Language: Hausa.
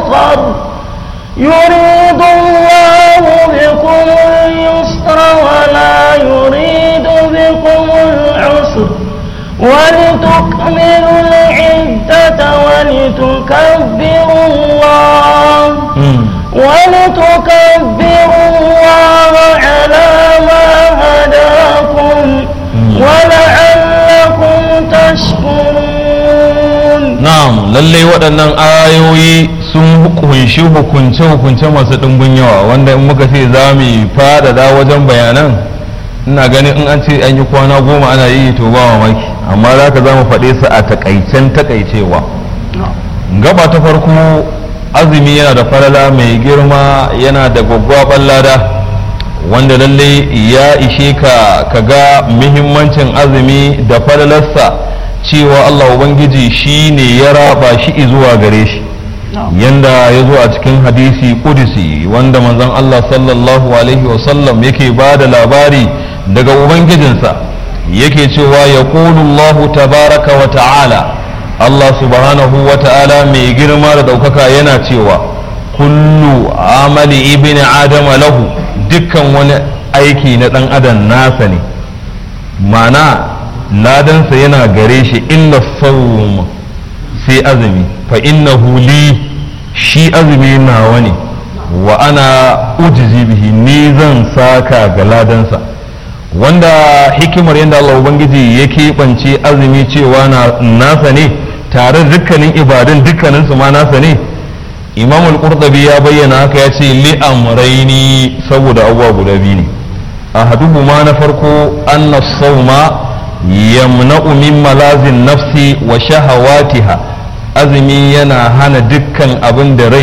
يؤخر يريد الله بكم اليسر ولا يريد بكم العسر ولتكملوا العدة ولتكبروا الله ولتكبروا الله على ما هداكم ولعلكم تشكرون na'am lallai waɗannan ayoyi sun kunshi hukunce-hukunce masu ɗumbin yawa wanda in muka ce za mu faɗaɗa wajen bayanan ina ganin in an ce an yi kwana goma ana yi to ba mamaki amma za ka za mu faɗe su a takaicen takaicewa gaba ta farko azumi yana da falala mai girma yana da gwaggwaɓar lada wanda lallai ya ishe ka ka ga muhimmancin azumi da falalarsa cewa Allah Ubangiji shi ne ya raba shi zuwa gare shi yanda ya zo a cikin hadisi kudisi wanda manzon Allah sallallahu alaihi wasallam yake ba da labari daga Ubangijinsa yake cewa ya Allah tabaraka wa ta'ala Allah subhanahu wa ta'ala mai girma da ɗaukaka yana cewa kullu amali ibn adama lahu dukkan wani aiki na ɗan adam nasa ne ma'ana ladansa yana gare shi illa sawm sai azumi fa innahu li shi azumi nawa ne wa ana ujizi bihi ni zan saka ga ladansa wanda hikimar yadda Allah Ubangiji ya keɓance azumi cewa na nasa ne tare dukkanin ibadun dukkaninsu ma nasa ne imam al-qurtubi ya bayyana haka ya ce li amraini saboda abubuwa guda biyu ne ahaduhu ma na farko anna sawma yamna'u min malazin nafsi wa shahawatiha azumi yana hana dukkan abin da rai